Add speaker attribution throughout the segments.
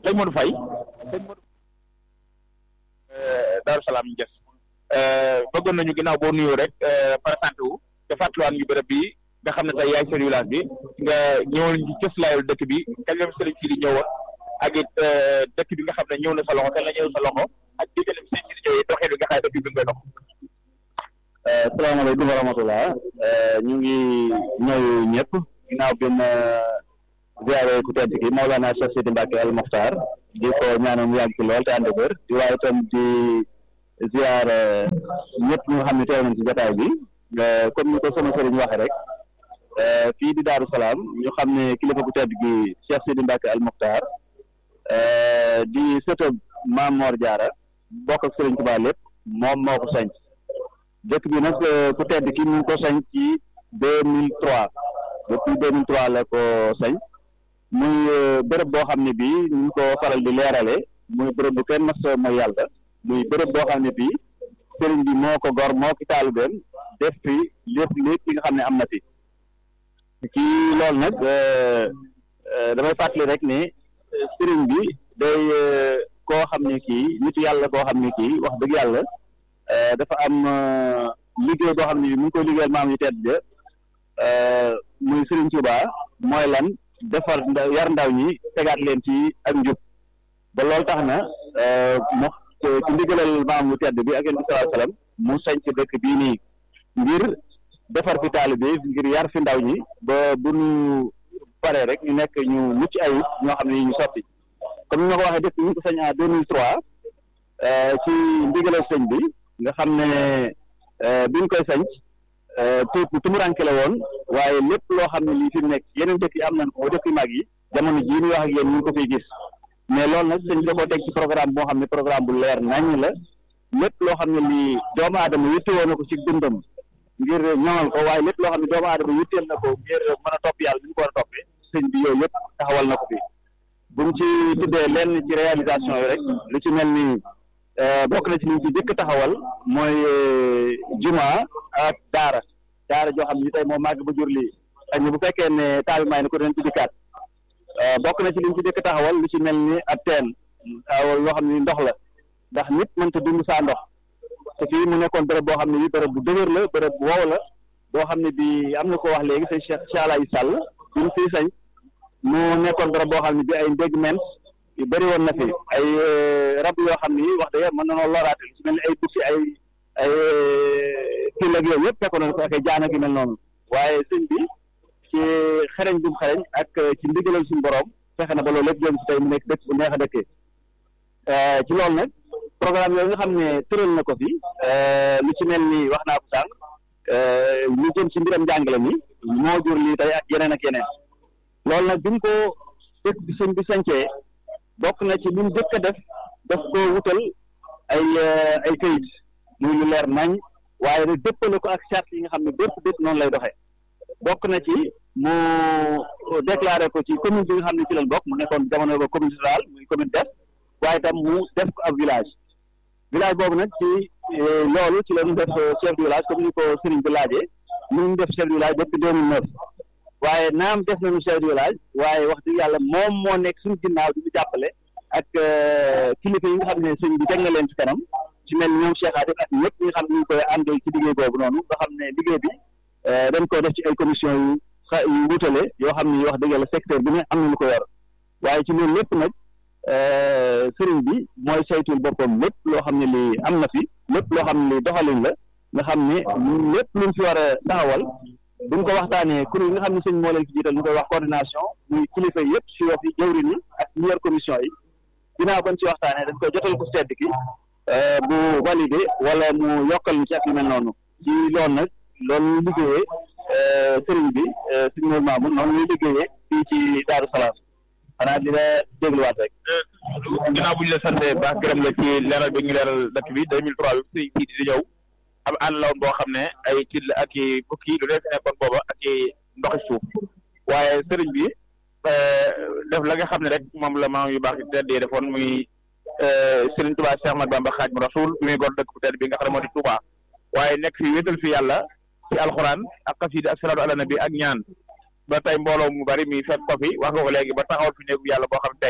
Speaker 1: sëñ Modou Faye sëñ Modou Daaru Salaam Nges bëggoon nañu ginnaaw boo nuyoo rek présenté wu te fàttaliwaat ñu bërëb bi nga xam ne tey yaay seen village bi nga ñëwoon ci cëslaayul dëkk bi kañ la sëriñ si di ñëwoon ak it dëkk bi nga xam ne ñëw na sa loxo kañ la ñëw sa loxo ak diggalim sëriñ si di ñëwee doxee bi nga xam ne dëkk bi nga koy dox
Speaker 2: salaamaaleykum wa rahmatullah ñu ngi ñëw ñëpp ginnaaw bi ma ziare ku tedd ki Maolana Cheikh Sidi Mbacke al Mokhtar di ko ñaanal mu yàgg ci lool te ànd wér di waaye itam di ziar ñëpp ñu nga xam ne teew nañ ci jotaay bi comme ni ko sama sëriñ waxee rek fii di Daaru Salaam ñu xam ne kilifa ku tedd gi Cheikh Sidi Mbacke al Mokhtar di sëtëb Maam Mor Diarra bokk ak Sëriñ Tuubaa lépp moom moo ko sanc dëkk bi nag ku tedd ki mu ngi ko sañ ci deux mille trois depuis deux mille trois la ko sañ muy bërëb boo xam ne bii ñu ngi ko faral di leerale muy bërëb bu kenn mas mooy yàlla muy bërëb boo xam ne bii sëriñ bi moo ko gor moo ki taalibeem def fi lépp lépp li nga xam ne am na fi ci loolu nag damay fàttali rek ne sëriñ bi day koo xam ne kii nit yàlla koo xam ne kii wax dëgg yàlla dafa am liggéey boo xam ne mu ngi koy liggéeyal maam yu tedd ja muy Serigne Touba mooy lan defar yar ndaw ñi tegaat leen ci ak njub ba loolu tax na mu ci ndigalal maam yu tedd bi ak yéen bi sallallahu alayhi wasallam mu sañc dëkk bii nii ngir defar fi taalibe ngir yar fi ndaw ñi ba bu ñu paree rek ñu nekk ñu mucc ayib ñoo xam ne ñu sotti comme ni ma ko waxee dëkk ñu ko sañ en deux mille trois ci ndigalal sëñ bi nga xam ne biñ koy sanc tu tumuranke la woon waaye lépp loo xam ne lii fi mu nekk yeneen dëkk yi am nañ ko dëkk yu mag yi jamono jii ñuy wax ak yéen ñu ngi ko fiy gis mais loolu nag sëñ bi da koo teg ci programme boo xam ne programme bu leer naññ la lépp loo xam ne lii doomu aadama yittewoo na ko ci dundam ngir ñoŋal ko waaye lépp loo xam ne doomu aadama yitteel na ko ngir mën a topp yàlla bi ñu ko war a toppee sëñ bi yooyu yëpp taxawal na ko fi buñ ci tuddee lenn ci réalisation yi rek lu ci mel ni bokk na ci liñ ci jëkk taxawal mooy juma ak daara daara joo xam ne tey moom màgg ba jur lii ak bu fekkee ne taal bi may na ko dinañ ci dikkaat bokk na ci liñ ci jëkk taxawal lu ci mel ni ab teen loo xam ne ndox la ndax nit mënta dund saa ndox te fii mu nekkoon bërëb boo xam ne bi bërëb bu dëgër la bërëb bu wow la boo xam ne bi am na ko wax léegi sëñ Cheikh Chalaye Sall bi mu fii sañ mu nekkoon bërëb boo xam ne bi ay ndégg ment yu bëri woon na fi ay rab yoo xam ni wax dëgg mën na noo loraate lu ci mel ni ay bukki ay ay kii ak yooyu yëpp fekkoon nañ ko ak ay jaan ak yu mel noonu waaye sëñ bi ci xereñ bu mu xereñ ak ci ndigalal suñu borom fexe na ba loolu lépp jëm si tey mu nekk dëkk bu neex a dëkkee ci loolu nag programme yooyu nga xam ne tëral na ko fi lu ci mel ni wax naa ko sànq lu jëm ci mbiram njàngale mi moo jur lii tey ak yeneen ak yeneen loolu nag bi mu ko dëkk bi sëñ bi sañcee bokk na ci li mu jëkk a def daf ko wutal ay ay kayit muy lu leer nañ waaye nag dëppale ko ak charte yi nga xam ne bépp bépp noonu lay doxee bokk na ci mu déclaré ko ci commune bi nga xam ne ci lañ bokk mu nekkoon jamono ba commune rurale muy commune def waaye itam mu def ko ab village village boobu nag ci loolu ci la ñu def chef de village comme ni ko sëriñ bi laajee mu ngi def chef de village depuis deux mille neuf waaye naam def nañu chef de village waaye wax dëgg yàlla moom moo nekk suñu ginnaaw di ñu jàppale ak kilifa yi nga xam ne sëñ bi teg na leen ci kanam ci mel ni ñoom Cheikh Adif ak ñëpp ñi nga xam ne ñu ngi koy àndee ci liggéey boobu noonu nga xam ne liggéey bi dañ ko def ci ay commission yu xa yu wutale yoo xam ne wax dëgg yàlla secteur bi ne am na lu ko yor waaye ci loolu lépp nag sëriñ bi mooy saytul boppam lépp loo xam ne lii am na fi lépp loo xam ne lii doxalin la nga xam ne lépp luñ fi war a taxawal buñ ko waxtaanee kuréel yi nga xam ne sëñ moo leen fi jiital ñu koy wax coordination muy kilifa yëpp si yoo fi jëwrin yi ak ñi yor commission yi ginnaaw bañ ci waxtaanee dañ koy jotal ko sedd ki bu validé wala mu yokkal ñu ci ak yu mel noonu ci loolu nag loolu ñu liggéeyee sëriñ bi suñu moom maamu noonu ñuy liggéeyee fii ci Daaru Salaam xanaa di la dégluwaat rek.
Speaker 1: ginnaaw bu ñu la sante baax gërëm la ci leeral bi ñu leeral dëkk bi 2003 bi sëriñ si di ñëw am àll la woon boo xam ne ay till ak i bukki lu dee fi nekkoon booba ak i ndoxi suuf waaye sëriñ bi def la nga xam ne rek moom la maam yu baax yi teddee defoon muy sëriñ Touba Cheikh Ahmadou Bamba Khadimu Rasul bi muy gor dëkk bu tedd bi nga xam ne moo di Touba waaye nekk fi wéetal fi yàlla ci alxuraan ak xasida ak salaatu ala nabi ak ñaan ba tey mbooloo mu bari mi fekk ko fi wax nga ko léegi ba taxawal fi néegu yàlla boo xam tey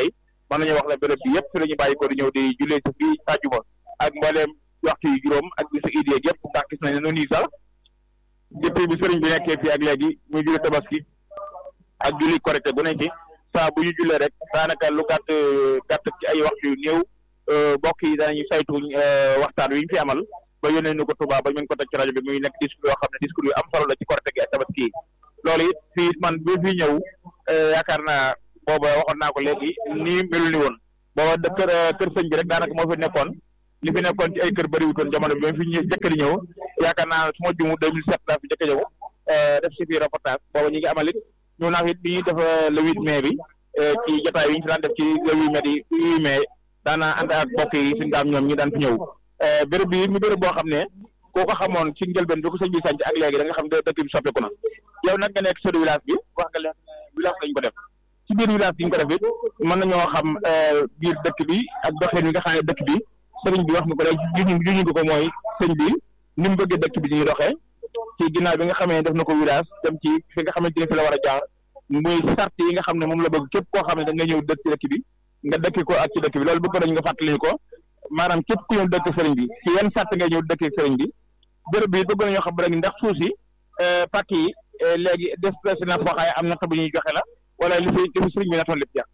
Speaker 1: mën nañu wax ne béréb bi yëpp fi la ñu bàyyi ko di ñëw di jullee si fii àjjuma ak mbooleem waxtu yu juróom ak bisu iid yeeg yëpp ndax gis nañ ne noonu sax depuis bi sëriñ bi nekkee fii ak léegi muy julli tabaski ak julli korite bu nekk saa bu ñu jullee rek daanaka lu gàtt gàtt ci ay waxtu yu néew mbokk yi danañu saytu waxtaan wi ñu fi amal ba yónnee ñu ko Touba ba ñu ko teg ci rajo bi muy nekk discours yoo xam ne discours yu am solo la ci korite gi ak tabaski yi loolu it fii man bi fii ñëw yaakaar naa booba waxoon naa ko léegi nii melul ni woon booba de kër kër sëñ bi rek daanaka moo fi nekkoon li fi nekkoon ci ay kër bëriwutoon jamono bi ma fi ñë jëkk di ñëw yaakaar naa su ma jumu 2007 laa fi jëkk ñëw def si fii reportage booba ñu ngi amal it ñëw naa fi it bi ñuy def le huit mai bi ci jotaay yi ñu fi daan def ci le huit mai di huit mai daanaa ànd ak mbokk yi suñu daam ñoom ñi daan fi ñëw béréb bi mu béréb boo xam ne koo ko xamoon ci njëlbeen bi ko sëñ bi sànc ak léegi da nga xam ne dëkk bi soppeeku na yow nag nga nekk chef de village bi wax nga leen village lañ ko def ci biir village bi ñu ko def it mën nañoo xam biir dëkk bi ak doxin bi nga xam ne dëkk bi sëriñ bi wax nga ko rek juñu juñu ko mooy sëñ bi ni mu bëggee dëkk bi ñuy doxee ci ginnaaw bi nga xamee ne def na ko village dem ci fi nga xamante ne fi la war a jaar muy sart yi nga xam ne moom la bëgg képp koo xam ne da nga ñëw dëkk ci dëkk bi nga dëkk ko ak ci dëkk bi loolu bëgg nañ nga fàttali ko maanaam képp ku ñëw dëkk sëriñ bi ci yenn sart ngay ñëw dëkk sëriñ bi béréb bi bëgg nañoo xam rek ndax suuf si pàcc yi léegi des na foo xaye am natt bu ñuy joxe la wala li fi li fi sëriñ bi natoon lépp jeex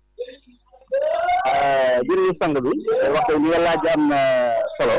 Speaker 2: jërëjëf sang bi wax li nga laaj am na solo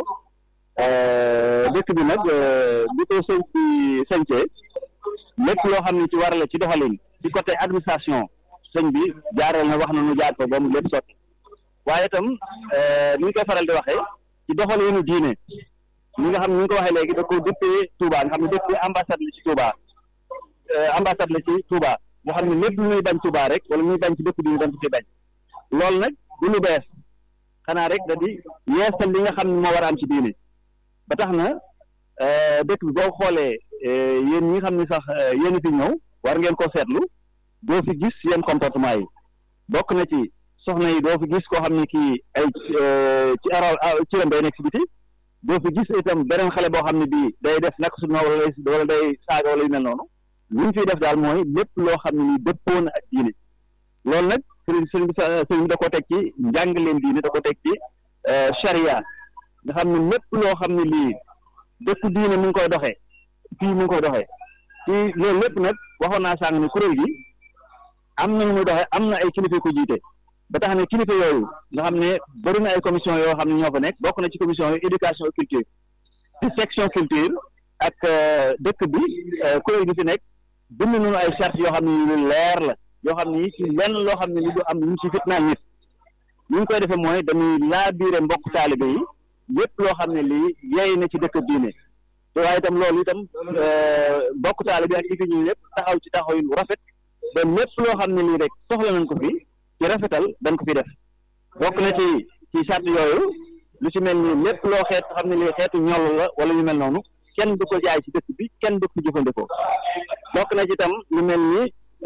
Speaker 2: dëkk bi nag bi ko sëñ bi sëñcee lépp loo xam ne ci war la ci doxalin ci côté administration sëñ bi jaareel na wax na nu jaar ko ba mu lépp sotti waaye itam ni ñu koy faral di waxee ci doxalinu diine li nga xam ne ni ñu ko waxee léegi da ko dëppee Touba nga xam ne dëppee ambassade la ci Touba ambassade la ci Touba nga xam ne lépp lu ñuy bañ Touba rek wala muy bañ ci dëkk diine dañ ko ci bañ loolu nag du lu bees xanaa rek da di yeesal li nga xam ne moo war a am ci diine ba tax na dëkk bi boo xoolee yéen ñi nga xam ne sax yéen fi ñëw war ngeen koo seetlu doo fi gis yenn comportement yi bokk na ci soxna yi doo fi gis koo xam ne kii ay ci aral ciram day nekk si biti doo fi gis itam beneen xale boo xam ne bii day def naka su wala day wala day saaga wala yu mel noonu li ñu fiy def daal mooy lépp loo xam ne nii dëppoo na ak diine loolu nag sëriñ sëriñ bi sëriñ bi da ko teg ci njàngaleen diine da ko teg ci charia nga xam ne lépp loo xam ne lii dëkku diine mu ngi koy doxee fii mu ngi koy doxee ci loolu lépp nag waxoon naa sàng ne kuréel gi am na nu muy doxee am na ay kilifa ko jiite ba tax ne kilifa yooyu nga xam ne bëri na ay commission yoo xam ne ñoo fa nekk bokk na ci commission yu éducation et culture ci section culture ak dëkk bi kuréel gi fi nekk bind nañu ay charte yoo xam ne lu leer la yoo xam ne ci lenn loo xam ne li du am lu ñu ci fitnaal nit ñu ngi koy defee mooy dañuy laa biire mbokk taalibe yi yépp loo xam ne lii yey na ci dëkk diine te waaye itam loolu itam mbokk taalibe ak yi fi ñu lépp taxaw ci taxaw yu rafet ba lépp loo xam ne lii rek soxla nañ ko fi ci rafetal dañ ko fi def bokk na ci ci charte yooyu lu ci mel ni lépp loo xeet xam ne lii xeetu ñoll la wala yu mel noonu kenn du ko jaay ci dëkk bi kenn du ko jëfandikoo bokk na ci itam lu mel ni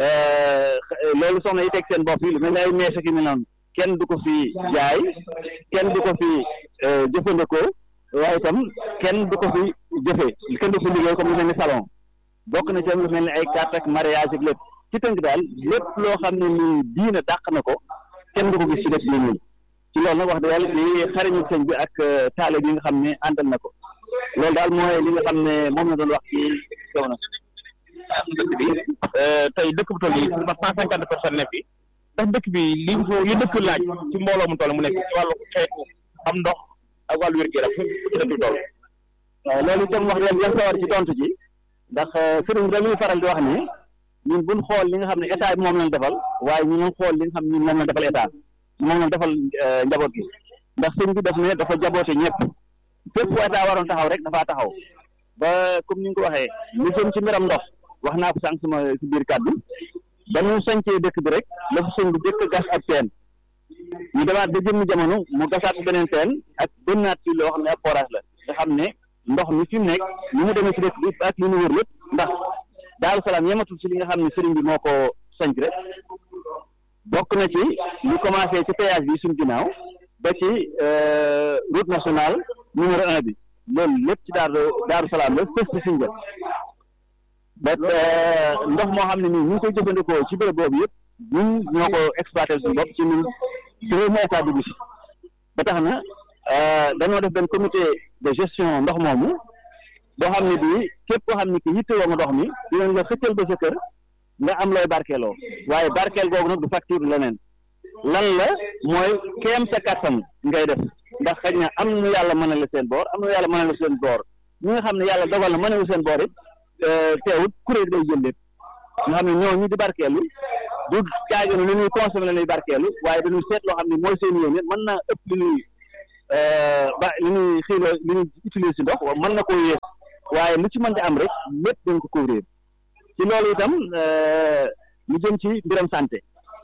Speaker 2: loolu soxna yi teg seen bopp yi lu mel ni ay mees ak yu mel noonu kenn du ko fi jaay kenn du ko fi jëfandikoo waaye itam kenn du ko fi jëfee kenn du ko fi liggéey comme lu mel ni salon bokk na ci lu mel ni ay carte ak mariage ak lépp ci tënk daal lépp loo xam ne ni diina dàq na ko kenn du ko gis ci dëkk bi ñun ci loolu nag wax dëgg yàlla di xariñu sëñ bi ak taale bi nga xam ne àndal na ko loolu daal mooy li nga xam ne moom la doon wax ci jamono
Speaker 1: dëkk bi tey dëkk bu toll nii ba cent cinquante personnes ne fi ndax dëkk bi li li dëkk laaj ci mbooloo mu toll mu nekk ci wàllu xeetu am ndox ak wàllu wér-gu-yaram fu ci dëkk bi toll
Speaker 2: waaw loolu itam wax dëgg yàlla sawar ci tontu ji ndax sëriñ bi dañuy faral di wax ni ñun buñ xool li nga xam ne état bi moom lañ defal waaye ñu ngi xool li nga xam ne ñun moom lañ defal état moom lañ defal njaboot gi ndax sëñ bi daf ne dafa jaboote ñëpp fépp fu état waroon taxaw rek dafaa taxaw ba comme ni nga ko waxee lu jëm ci mbiram ndox wax naa ko sànq sama si biir kàddu ba ñu sañcee dëkk bi rek la fa sëñ bi jëkk gas ak teen ñu demaat ba jëmmi jamono mu gasaat beneen teen ak bënnaat ci loo xam ne ab forage la nga xam ne ndox mi fi mu nekk ni mu demee ci dëkk bi ak li ñu wër lépp ndax Daaru Salaam yematul ci li nga xam ne sëriñ bi moo ko sanc rek bokk na ci ñu commencé ci péage bi suñ ginnaaw ba ci route nationale numéro un bi loolu lépp ci daaru Daaru Salaam la fës ci suñ ba ndox moo xam ne nii ñu ngi koy jëfandikoo ci béréb boobu yëpp ñun ñoo ko exploité suñu bopp ci ñun te mu état dugg si ba tax na dañoo def benn comité de gestion ndox moomu boo xam ne bii képp koo xam ne ki yittewoo nga ndox mi dinañ la xëccal ba sa kër nga am looy barkeeloo waaye barkeel googu nag du facture leneen lan la mooy kéem sa kattan ngay def ndax xëy na am nu yàlla mën a la seen boor am nu yàlla mën a la seen boor ñi nga xam ne yàlla dogal na mën a la seen boor it teewut kuréel day jël lépp nga xam ne ñooñu di barkeelu du caagi ne lu ñuy consommé la ñuy barkeelu waaye dañuy seet loo xam ne mooy seen yéene mën naa ëpp li ñuy ba li ñuy xiiloo li ñuy utiliser si ndox mën na koo yées waaye lu ci mën di am rek lépp dañ ko couvrir ci loolu itam lu jëm ci mbiram santé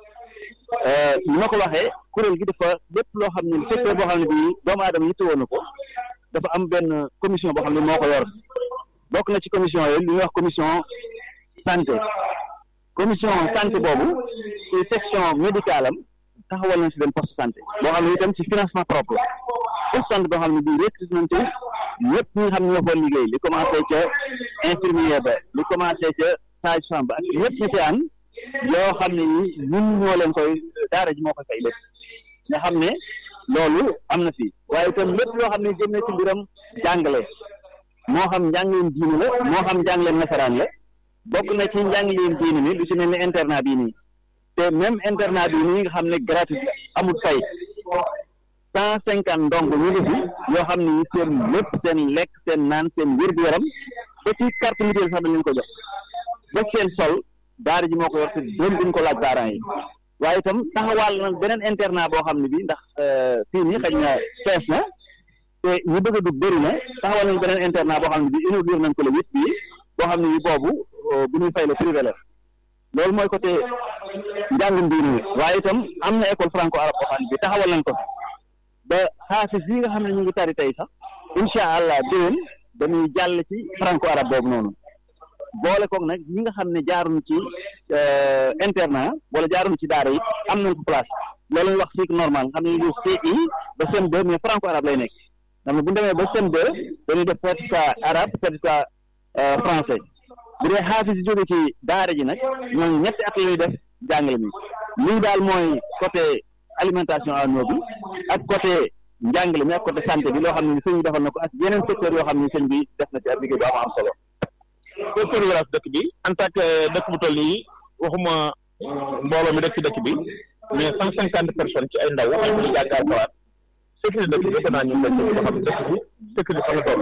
Speaker 2: ni ma ko waxee kuréel gi dafa lépp loo xam ne secteur boo xam ne bii doomu aadama yittewoo na ko dafa am benn commission boo xam ne moo ko yor bokk na ci commission yooyu li ñuy wax commission santé commission santé boobu ci section médicale am taxawal nañ si benn poste santé boo xam ne itam ci financement propre poste santé boo xam ne bii recruté nañ ci ñëpp ñi nga xam ne ñoo fa liggéey li commencé ca infirmier ba li commencé ca sage femme ba ak ñëpp ñu ci an yoo xam ne yi ñun ñoo leen koy daara ji moo koy fay lépp nga xam ne loolu am na fi waaye itam lépp loo xam ne jëm na ci mbiram jàngale moo xam njàngleen diini la moo xam njàngleen nasaraan la bokk na ci njàngleen diini mi lu ci mel ni internat bii nii te même internat bii nii nga xam ne gratuit amul fay cent cinquante ndong ñu ngi fi yoo xam ne seen lépp seen lekk seen naan seen wér-gu-yaram ba ci carte mutuelle sax dañ leen ko jox ba seen sol daara ji moo ko yor te doon duñ ko laaj parents yi waaye itam taxawaal na beneen internat boo xam ne bi ndax fii nii xëy na fees na te ñu bëgg a dugg bëri na taxawal nañ beneen internat boo xam ne bi inauguré nañ ko le huit bii boo xam ne bi boobu bu ñuy fay la privé la loolu mooy côté njàngum diine mi waaye itam am na école franco arabe boo xam ne bi taxawal nañ ko ba xaasis yi nga xam ne ñu ngi tari tey sax incha allah déwén dañuy jàll ci franco arabe boobu noonu boole koog nag ñi nga xam ne jaaruñ ci internat wala jaaruñ ci daara yi am nañ ko place loolu ñuy wax cycle normal nga xam ne ñu CI ba CM2 mais franco arabe lay nekk xam ne bu ñu demee ba CM2 dañuy def certificat arabe certificat français bu dee xaafis yi jóge ci daara ji nag ñooñu ñetti at la ñuy def jàngale mi lii daal mooy côté alimentation en eau bi ak côté njàngale mi ak côté santé bi loo xam ne sëñ bi defal na ko ak yeneen secteur yoo xam ne sëñ bi def na ci ab liggéey bu am am solo
Speaker 1: secteur village dëkk bi en tant que dëkk bu toll nii waxuma mbooloo mi dëkk ci dëkk bi mais cent cinquante personnes ci ay ndaw ay ñu jàngal xalaat sécurité dëkk bi defe naa ñu ngi leen di xam dëkk bi sécurité fa la toll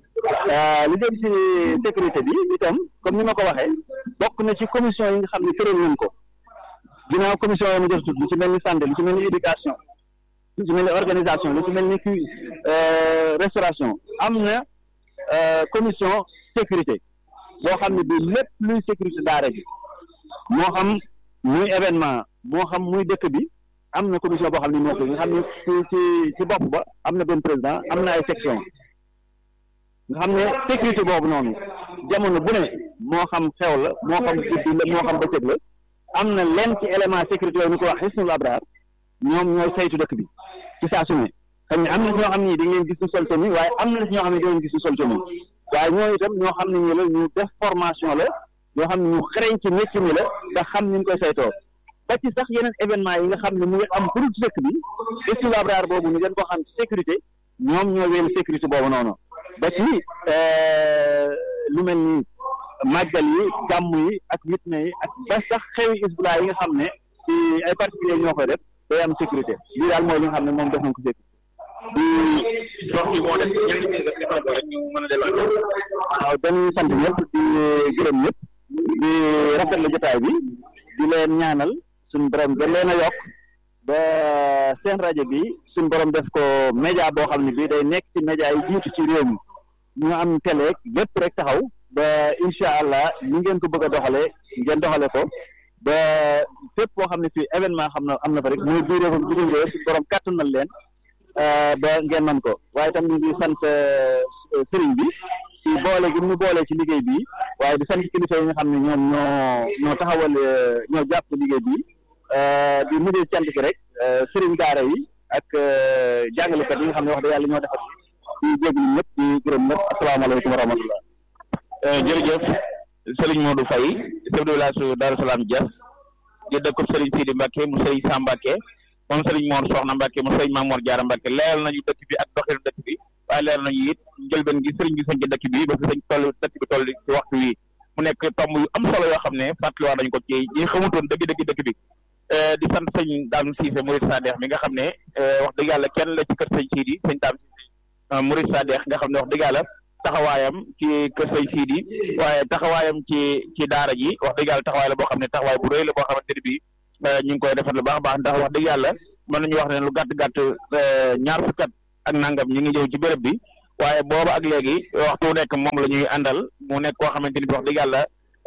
Speaker 2: li jëm ci sécurité bi itam comme ni ma ko waxee bokk na ci commission yi nga xam ne tëral nañ ko ginnaaw commission yi ma jot tudd lu ci mel ni santé lu ci mel ni éducation lu ci mel ni organisation lu ci mel ni cu restauration am na commission sécurité boo xam ne bii lépp luy sécurité daara bi moo xam muy événement moo xam muy dëkk bi am na commission boo xam ne moo ko nga xam ne ci ci ci bopp ba am na benn président am na ay section nga xam ne sécurité boobu noonu jamono bu ne moo xam xew la moo xam guddi la moo xam bëccëg la am na lenn ci élément sécurité yooyu ñu ko wax xisnul abraar ñoom ñooy saytu dëkk bi ci saa su ne xam ne am na si ñoo xam ne dañ leen gis ñu sol tenue waaye am na si ñoo xam ne dañ leen gis ñu sol tenue waaye ñooñu itam ñoo xam ne ñu la ñu def formation la ñoo xam ne ñu xereñ ci métier mi la nga xam ni ñu koy saytoo ba ci sax yeneen événement yi nga xam ne mu ngi am pour ci dëkk bi xisnul abraar boobu ñu gën ko xam ci sécurité ñoom ñoo wéelu sécurité boobu noonu ba ci lu mel ni màggal yi gàmm yi ak witne yi ak ba sax xewi isbula yi nga xam ne ci ay particulier ñoo koy def day am sécurité lii daal mooy li nga xam ne moom def nañ ko sécurité
Speaker 1: di wax yi moo def ñenn ñi nga xam rek ñu mën a delluwaat
Speaker 2: waaw dañuy sant ñëpp di gërëm ñëpp di rafetlu jotaay bi di leen ñaanal suñ borom gën leen a yokk ba seen rajo bi suñ borom def ko média boo xam ne bii day nekk ci média yi jiitu ci réew mi ñu am télé lépp rek taxaw ba incha allah ni ngeen ko bëgg a doxalee ngeen doxale ko ba fépp boo xam ne fii événement xam na am na fa rek muy biir réew bitim réew suñ borom kàttanal leen ba ngeen man ko waaye tam ñu ngi sant sëriñ bi ci boole gi ñu boole ci liggéey bi waaye di sant kilifa yi nga xam ne ñoom ñoo ñoo taxawal ñoo jàpp liggéey bi di mujjee cant gi rek sëriñ daara yi ak jàngalekat yi nga xam ne wax dëgg yàlla ñoo defar di jéglu ñëpp di gërëm ñëpp asalaamaaleykum wa rahmatullah
Speaker 1: jërëjëf Serigne Modou Faye chef de village Darou Salam Dias di dëkkub Serigne Sidi Mbacke mu Serigne Sam Mbacke moom sëriñ Mor Soxna Mbacke mu sëriñ Maam Mor Jaara Mbacke leeral nañu dëkk bi ak doxinu dëkk bi waaye leeral nañu it njëlbeen gi sëriñ bi sañ ci dëkk bi ba fi sañ toll dëkk bi toll ci waxtu wi mu nekk tomb yu am solo yoo xam ne fàttaliwaat nañu ko ci ñi xamutoon dëgg dëgg dëkk bi di sant sëñ Daam Siise Murid Sadex mi nga xam ne wax dëgg yàlla kenn la ci kër sëñ Siidi sëñ Daam Siise Murid Sadex nga xam ne wax dëgg yàlla taxawaayam ci kër sëñ Siidi waaye taxawaayam ci ci daara ji wax dëgg yàlla taxawaay la boo xam ne taxawaay bu rëy la boo xamante ne bii ñu ngi koy defar lu baax a baax ndax wax dëgg yàlla mën nañu wax ne lu gàtt gàtt ñaar fukki at ak nangam ñu ngi ñëw ci béréb bi waaye booba ak léegi waxtu wu nekk moom la ñuy àndal mu nekk koo xamante ni wax dëgg yàlla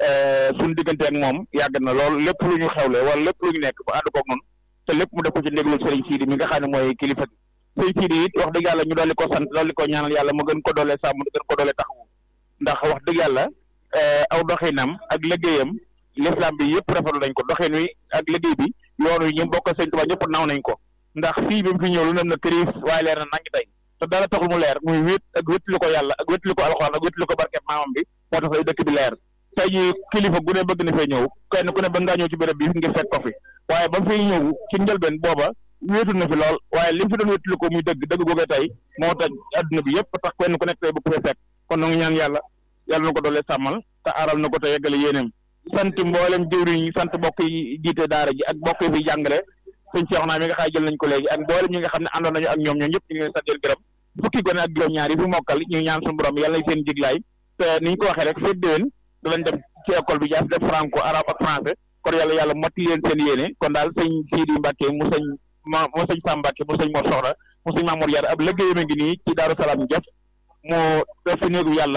Speaker 1: suñu diggante ak moom yàgg na lool lépp lu ñu xewle wala lépp lu ñu nekk ba ànd koog noonu te lépp mu def ko ci ndéglu sëriñ Siidi mi nga xam ne mooy kilifa gi sëriñ Siidi it wax dëgg yàlla ñu dolli ko sant dolli ko ñaanal yàlla mu gën ko doole sàmm mu gën ko doole taxawu ndax wax dëgg yàlla aw doxinam ak liggéeyam l'islam bi yëpp rafetlu nañ ko doxin wi ak liggéey bi yoonu ñu bokk sëñ Tuubaa ñëpp naw nañ ko ndax fii bi mu fi ñëw lu nem na këriis waaye leer na nangi tey te dara taxul mu leer muy wét ak wétlu ko yàlla ak wétlu ko alxuraan ak wétlu ko barke maamam bi moo tax ay dëkk bi leer tey jii kilifa gu ne bëgg na fee ñëw kenn ku ne bëgg ngaa ñëw ci béréb bi ngir fekk ko fi waaye ba fi ñëw ci njëlbeen booba wéetu na fi lool waaye li mu fi doon wétlu ko muy dëgg dëgg googee tey moo tax adduna bi yëpp tax kenn ku nekk tey bëgg fee fekk kon na ngi ñaan yàlla yàlla na ko doole sàmmal te aaral na ko te yeggale yéeneem sant mboolem jëwriñ yi sant mbokk yi jiite daara ji ak mbokk yi fi jàngale sëñ Cheikh naa mi nga xaay jël nañ ko léegi ak mboolem ñi nga xam ne àndoon nañu ak ñoom ñoom ñëpp ñu ngi leen sant gërëm fukki gone ak juróom-ñaar yi fi mokkal ñu ñaan suñu borom yàlla nañ seen jiglaay te ni ñu ko waxee rek féet déwén danañ dem ci école bi jaas def franco arabe ak français kon yàlla yàlla motti leen seen yéene kon daal sëñ Sidi Mbacke mu sëñ ma mu sëñ Sam Mbacke mu sëñ Mor Soxna mu sëñ Mamour Yar ab liggéeyam a ngi nii ci Daaru Salaam jëf mu def fi néegu yàlla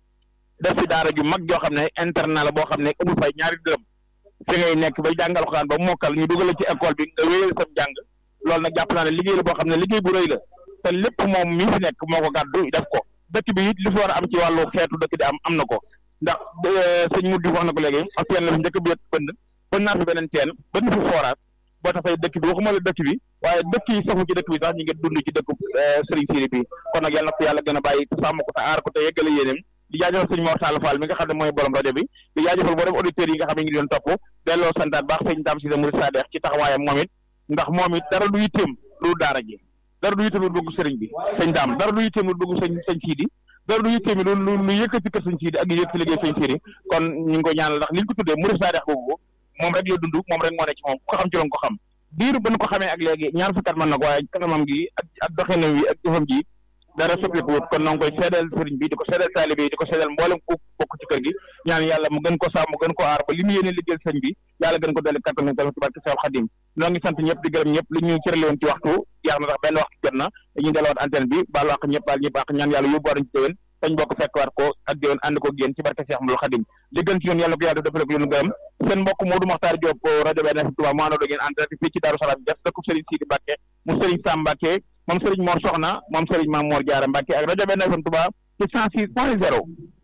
Speaker 1: def fi daara ju mag joo xam ne internat la boo xam ne amul fay ñaari dërëm fi ngay nekk bay jàngal xuraan ba mokkal ñu dugal ci école bi nga wéyal sam jàng loolu nag jàpp naa ne liggéey la boo xam ne liggéey bu rëy la te lépp moom mi fi nekk moo ko gàddu def ko dëkk bi it li fi war a am ci wàllu xeetu dëkk di am am na ko ndax sëñ Mudi wax na ko léegi ak teen la fi njëkk bi bënd bënd naa fi beneen teen bënd fi forage boo tax tey dëkk bi waxuma la dëkk bi waaye dëkk yi safu ci dëkk bi sax ñu ngi dund ci dëkk Serigne Siri bi kon nag yàlla na ko yàlla gën a bàyyi te sàmm ko te aar ko te yeggale yéeneem di jaajëfal sëñ Mor Sall Fall mi nga xam ne mooy borom rajo bi di jaajëfal boo dem auditeurs yi nga xam ne ñu ngi doon topp delloo santaat baax sëñ Dame Cissé Mouride Sadex ci taxawaayam moom it ndax moom it dara du yitteem lu daara ji dara du yitteem lu dugg sëriñ bi sëñ Dame dara du yitteem lu dugg sëñ sëñ Sidi dara du yitteem lu lu lu yëkkati kër sëñ Sidi ak yëkkati liggéey sëñ Sidi kon ñu ngi ko ñaanal ndax li ñu ko tuddee Mouride Sadex googu moom rek la dund moom rek moo ne ci moom ku ko xam ci loon ko xam diiru ba nu ko xamee ak léegi ñaar fukki at mën na ko waaye kanamam gi ak ak doxinam wi ak jëfam ji dara soppiku wut kon noo ngi koy seedeel sëriñ bi di ko seedeel taalibe yi di ko seedeel mboolem ku bokk ci kër gi ñaan yàlla mu gën ko sàmm mu gën ko aar ba li mu yéene liggéeyal sëñ bi yàlla gën ko dolli kattan tamit ci barke Seex Xadim noo ngi sant ñëpp di gërëm ñëpp li ñu cërale woon ci waxtu yaax na tax benn waxtu jot na dañuy delluwaat antenne bi baal wax ñëpp baal ñëpp ak ñaan yàlla yóbbu waruñ ci déwén dañ bokk fekkwaat ko ak déwén ànd ko génn ci barke Seex Ahmadul Xadim li gën ci ñun yàlla ko yàlla defal ko yéen gërëm seen mbokk Modou Makhtar Diop rajo benn FM Touba mu àndoo ngeen antenne fii ci Daaru Salaam def dëkku Sëriñ Sidi Mbàkke mu Sëriñ Sam Mbàkke moom Serigne Mor Soxna moom Serigne Mame Mor Diarra Mbacke ak rajo benn FM Touba ci cent six point zéro.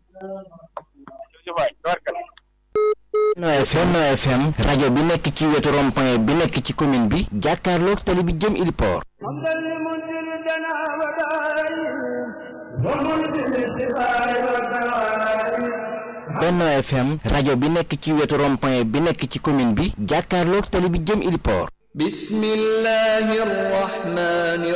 Speaker 3: Benno FM FM rajo bi nekk ci wetu rond-point bi nekk ci commune bi jàkkaarloog tali bi jëm Iliport. Benno FM rajo bi nekk ci wetu rond-point bi nekk ci commune bi jàkkaarloog tali bi jëm Iliport.
Speaker 4: bismillahi rahmani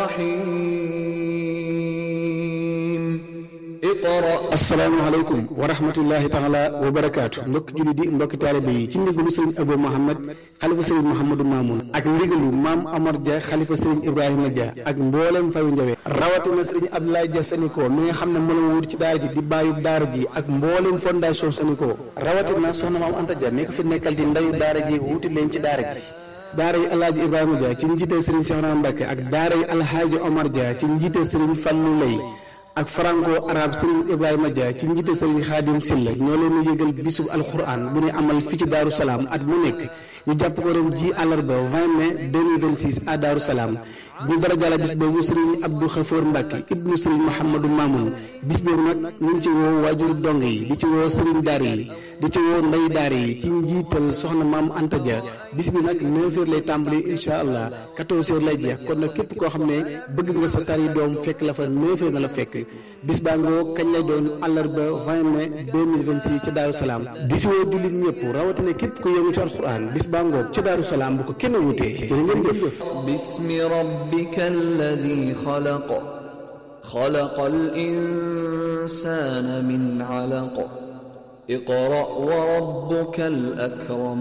Speaker 4: rahim iqra
Speaker 5: asalaamaaleykum wa rahmatullahi taala wa barakaatu mbokki julli di mbokki taalibe yi ci ndigalu sëriñ Abou Mohamed xalifa sëriñ Mouhamadou Mamoun ak ndigalu maam Amar Dia xalifa sëriñ Ibrahima Dia ak mboolem fayu njawe rawatina sëriñ Abdoulaye Dia Saniko mi nga xam ne moo la wut ci daara ji di bàyyub daara ji ak mboolem fondation Saniko rawatina soxna maam Anta Dia mi ko fi nekkal di ndayu daara ji wuti leen ci daara ji daara yi alhaaji ibrahima dia ci njiite sëriñ Cheikhouna Mbacké ak daara yi alhaaji omar dia ci njiite sëriñ Fallou Lay ak franco arabe sëriñ ibrahima dia ci njiite sëriñ xaadim silla ñoo leen di yëgal bisub alquran bu ñu amal fii ci daaru salaam at mu nekk ñu jàpp ko ren ji àllarba 20 mai 2026 à daaru salaam ñu dara jàlla bis boobu sëriñ abdou xafoor mbàkke ibnu sëriñ mouhamadou mamoun bis boobu nag ñu ngi ci woo waajuru dong yi di ci woo sëriñ daara yi di ci woo ndey daara yi ci njiital soxna maam Anta Dia bis bi nag 9h lay tàmbali incha allah 14h lay jeex kon nag képp koo xam ne bëgg nga sa tari doom fekk la fa 9h na la fekk bis baa ngoo kañ lay doon àllarba 20 mai 2026 ci Daaru Salaam di si woo jullit ñëpp rawatina képp ku yëngu ci alxuraan bis bàngoog ci Daaru Salaam bu ko kenn wutee jërë ngeen jëf
Speaker 4: باسم ربك الذي خلق خلق الإنسان من علق اقرأ وربك الأكرم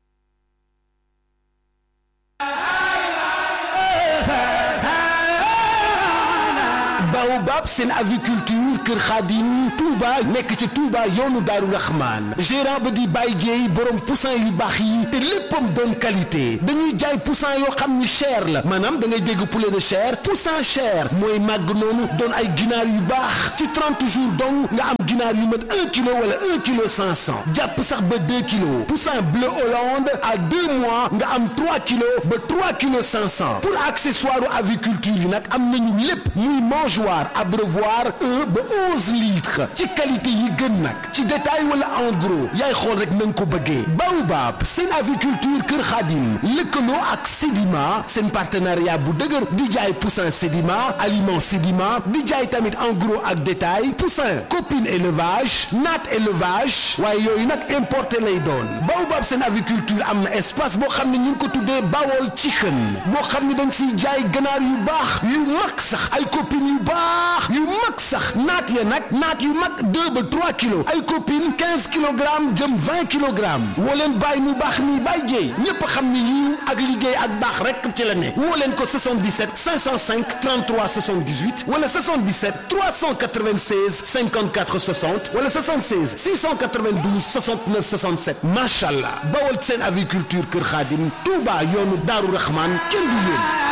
Speaker 6: Baobab seen aviculture Kër Khadim Touba nekk ci Touba yoonu Daaru Rahman gérant ba di Baye Dieye borom poussin yu baax yi te léppam doon qualité dañuy jaay poussin yoo xam ni cher la maanaam da ngay dégg poulet de chair poussin cher mooy màgg noonu doon ay ginaar yu baax ci 30 jours donc nga am ginaar yu mat 1 kilo wala 1 kilo 500 jàpp sax ba 2 kilos poussin bleu Hollande à 2 mois nga am 3 kilos ba 3 kilos 500 pour accessoire aviculture yi nag am nañu lépp muy mangeoire abreuvoir un ba 11 litres ci qualité yi gën nag ci détail wala en gros yaay xool rek na nga ko bëggee Baobab seen aviculture Kër Khadim lëkkaloo ak Sedima seen partenariat bu dëgër di jaay poussin Sedima aliment Sedima di jaay tamit en gros ak détail poussin copine élevage naat élevage waaye yooyu nag importé lay doon Baobab seen aviculture am na espace boo xam ne ñu ngi ko tuddee Bawol Chicken boo xam ne dañ siy jaay ganaar yu baax yu mag sax ay copines yu baax yu mag sax naat ya nag naat yu mag 2 ba 3 kilos ay copines 15 kilogrammes jëm 20 kilogrammes woo leen bàyyi mu baax mi bàyyi jéey ñépp xam ni yiw ak liggéey ak baax rek ci la ne woo leen ko 77 505 33 78 wala 77 396 54 60 wala 76 692 69 67 macha allah bawal seen aviculture Kër Xaadim Touba yoonu Daaru Rahman kenn du yéen.